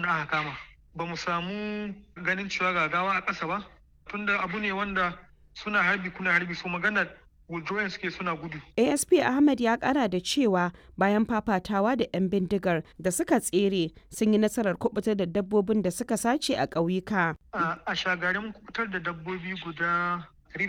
wanda aka kama ba mu samu ganin cewa gagawa a ƙasa ba tunda abu ne wanda suna harbi kuna harbi so magana withdrawing suke suna gudu. asp ahmed ya kara da cewa bayan fafatawa da 'yan bindigar da suka tsere sun yi nasarar kubutar da dabbobin da suka sace a ƙauyuka. a shagarin kubutar da dabbobi guda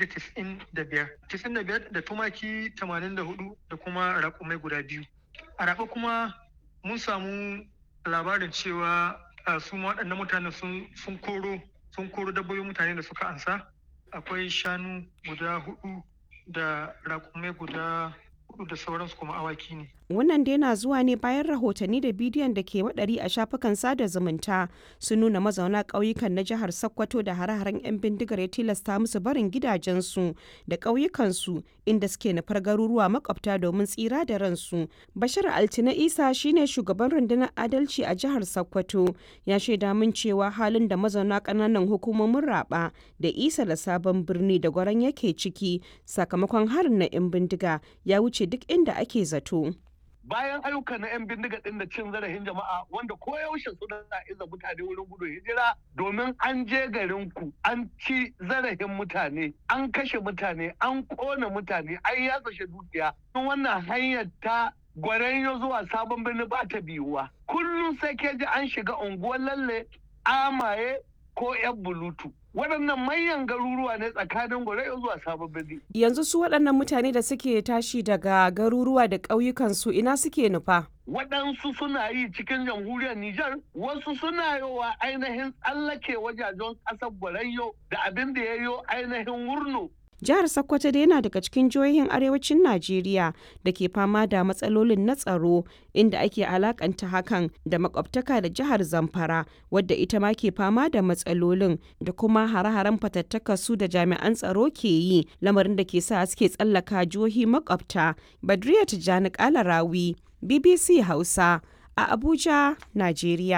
195 95 da tumaki 84 da kuma raƙumai guda biyu a raɓa kuma mun samu labarin cewa su waɗannan mutane sun koro sun koro dabbobin mutane da suka ansa akwai shanu guda hudu da raƙumai guda hudu da sauransu kuma awaki ne wannan dai na zuwa ne bayan rahotanni da bidiyon da ke waɗari a shafukan sada zumunta sun nuna mazauna ƙauyukan na jihar sokoto da hare-haren 'yan bindigar ya tilasta musu barin gidajensu da ƙauyukansu inda suke nufar garuruwa makwabta domin tsira da ransu bashir altina isa shine shugaban rundunar adalci a jihar sokoto ya shaida min cewa halin da mazauna ƙananan hukumomin raba da isa da sabon birni da gwaran yake ciki sakamakon harin na 'yan bindiga ya wuce duk inda ake zato. bayan ayyuka na 'yan bindiga ɗin da cin zarafin jama'a wanda koyaushe suna iza mutane wurin gudun hijira domin an je garin ku an ci zarafin mutane an kashe mutane an kona mutane an yatsashe dukiya wannan hanyar ta gwaranyo zuwa sabon birni ba ta biyuwa kullum sai ke ji an shiga unguwar lalle amaye ko 'yan bulutu waɗannan manyan garuruwa ne tsakanin gwarai zuwa sabon birni. Yanzu su waɗannan mutane da suke tashi daga garuruwa da ƙauyukansu ina suke nufa? Waɗansu suna yi cikin jamhuriyar Nijar, wasu suna yowa ainihin tsallake wajajen ƙasar Gwarayyo da abin da ya yo ainihin Wurno Jihar Sokoto dai yana daga cikin jihohin arewacin Najeriya da ke fama da matsalolin na tsaro inda ake alakanta hakan da makwabtaka da jihar Zamfara wadda ita ma ke fama da matsalolin da kuma hare-haren fatattaka su da jami'an tsaro ke yi lamarin da ke sa suke tsallaka jihohi makwabta. Badriya Tijjani Kalarawi, BBC Hausa a Abuja, Najeriya.